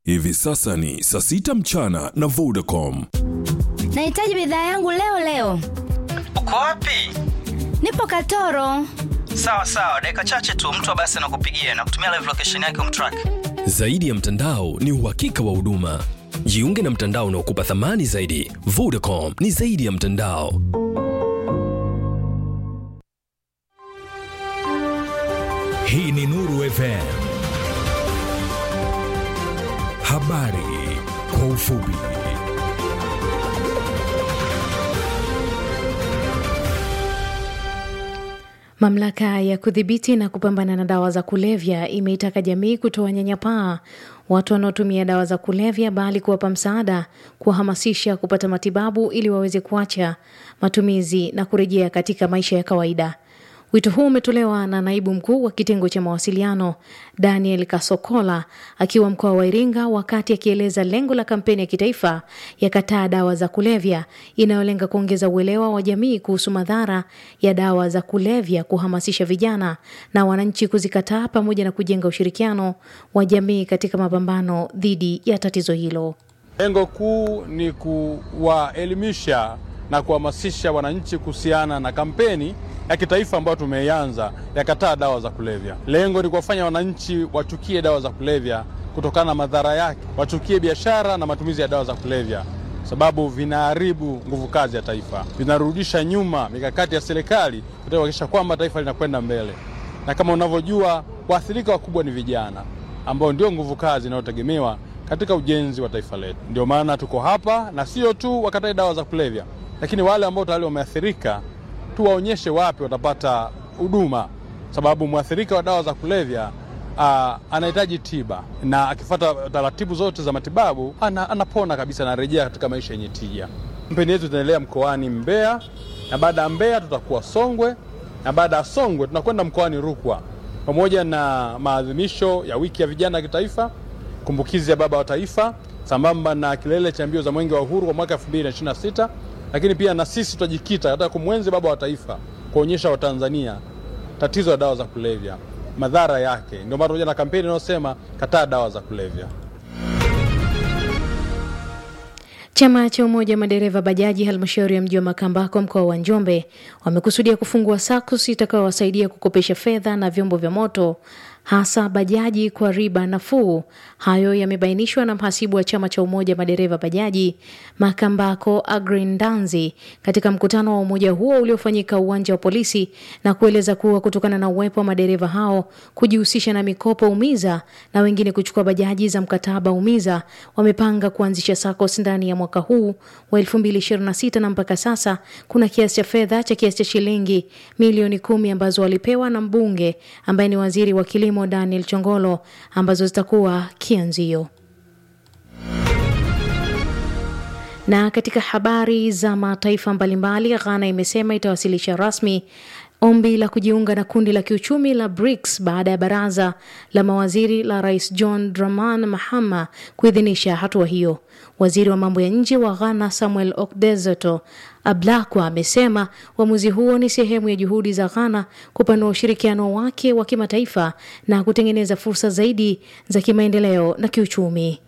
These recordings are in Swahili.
Hivi sasa ni saa sita mchana na Vodacom. Nahitaji bidhaa yangu leo leo. Uko wapi? Nipo Katoro. Sawa sawa, dakika chache tu mtu wa basi anakupigia na kutumia live location yake umtrack. Zaidi ya mtandao ni uhakika wa huduma. Jiunge na mtandao unaokupa thamani zaidi. Vodacom ni zaidi ya mtandao. Hii ni Nuru FM. Habari kwa ufupi. Mamlaka ya kudhibiti na kupambana na dawa za kulevya imeitaka jamii kutoa nyanyapaa watu wanaotumia dawa za kulevya, bali kuwapa msaada, kuwahamasisha kupata matibabu ili waweze kuacha matumizi na kurejea katika maisha ya kawaida. Wito huu umetolewa na naibu mkuu wa kitengo cha mawasiliano Daniel Kasokola akiwa mkoa wa Iringa wakati akieleza lengo la kampeni ya kitaifa ya kataa dawa za kulevya inayolenga kuongeza uelewa wa jamii kuhusu madhara ya dawa za kulevya, kuhamasisha vijana na wananchi kuzikataa pamoja na kujenga ushirikiano wa jamii katika mapambano dhidi ya tatizo hilo. Lengo kuu ni kuwaelimisha na kuhamasisha wananchi kuhusiana na kampeni ya kitaifa ambayo tumeianza ya kataa dawa za kulevya. Lengo ni kuwafanya wananchi wachukie dawa za kulevya kutokana na madhara yake, wachukie biashara na matumizi ya dawa za kulevya, sababu vinaharibu nguvu kazi ya taifa, vinarudisha nyuma mikakati ya serikali kutaka kuhakikisha kwamba taifa linakwenda mbele. Na kama unavyojua, waathirika wakubwa ni vijana ambao ndio nguvu kazi inayotegemewa katika ujenzi wa taifa letu. Ndio maana tuko hapa, na sio tu wakatae dawa za kulevya, lakini wale ambao tayari wameathirika tuwaonyeshe wapi watapata huduma, sababu mwathirika wa dawa za kulevya uh, anahitaji tiba na akifuata taratibu zote za matibabu ana, anapona kabisa, anarejea katika maisha yenye tija. Kampeni yetu itaendelea mkoani Mbeya, na baada ya Mbeya tutakuwa Songwe, na baada ya Songwe tunakwenda mkoani Rukwa pamoja na maadhimisho ya wiki ya vijana ya kitaifa, kumbukizi ya baba wa taifa, sambamba na kilele cha mbio za mwenge wa uhuru kwa mwaka 2026 lakini pia na sisi tutajikita katika kumwenzi baba wa taifa, kuonyesha Watanzania tatizo la dawa za kulevya, madhara yake. Ndio maana tunakuja na kampeni inayosema kataa dawa za kulevya. Chama cha umoja wa madereva bajaji halmashauri ya mji wa Makambako mkoa wa Njombe wamekusudia kufungua SACCOS itakayowasaidia kukopesha fedha na vyombo vya moto hasa bajaji kwa riba nafuu. Hayo yamebainishwa na mhasibu wa chama cha umoja madereva bajaji Makambako Agrin Danzi katika mkutano wa umoja huo uliofanyika uwanja wa polisi, na kueleza kuwa kutokana na uwepo wa madereva hao kujihusisha na mikopo umiza na wengine kuchukua bajaji za mkataba umiza, wamepanga kuanzisha SACCOS ndani ya mwaka huu wa 2026 na mpaka sasa kuna kiasi cha fedha cha kiasi cha shilingi milioni kumi ambazo walipewa na mbunge ambaye ni waziri wa kilimo Daniel Chongolo ambazo zitakuwa kianzio. Na katika habari za mataifa mbalimbali, Ghana imesema itawasilisha rasmi ombi la kujiunga na kundi la kiuchumi la BRICS baada ya baraza la mawaziri la Rais John Dramani Mahama kuidhinisha hatua hiyo. Waziri wa mambo ya nje wa Ghana Samuel Okdzeto Ablakwa amesema uamuzi huo ni sehemu ya juhudi za Ghana kupanua ushirikiano wake wa kimataifa na kutengeneza fursa zaidi za kimaendeleo na kiuchumi.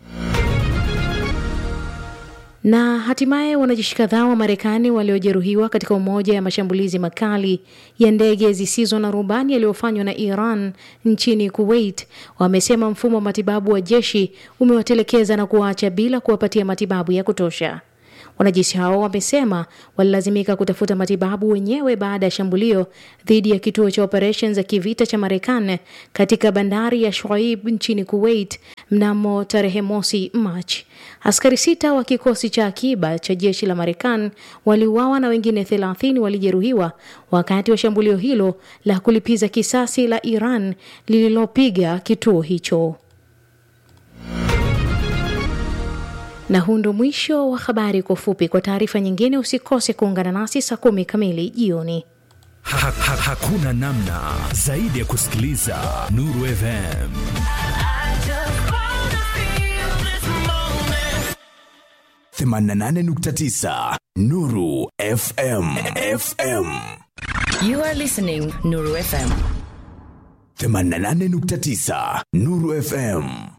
Na hatimaye wanajeshi kadhaa wa Marekani waliojeruhiwa katika umoja ya mashambulizi makali ya ndege zisizo na rubani yaliyofanywa na Iran nchini Kuwait wamesema mfumo wa matibabu wa jeshi umewatelekeza na kuwaacha bila kuwapatia matibabu ya kutosha. Wanajeshi hao wamesema walilazimika kutafuta matibabu wenyewe baada ya shambulio dhidi ya kituo cha operesheni za kivita cha Marekani katika bandari ya Shoaib nchini Kuwait mnamo tarehe mosi Machi. Askari sita wa kikosi cha akiba cha jeshi la Marekani waliuawa na wengine 30 walijeruhiwa wakati wa shambulio hilo la kulipiza kisasi la Iran lililopiga kituo hicho. Na huu ndo mwisho wa habari kwa ufupi. Kwa taarifa nyingine, usikose kuungana nasi saa kumi kamili jioni. Ha, ha, hakuna namna zaidi ya kusikiliza Nuru FM. themanini na nane nukta tisa Nuru FM FM You are listening Nuru FM. 88.9 Nuru FM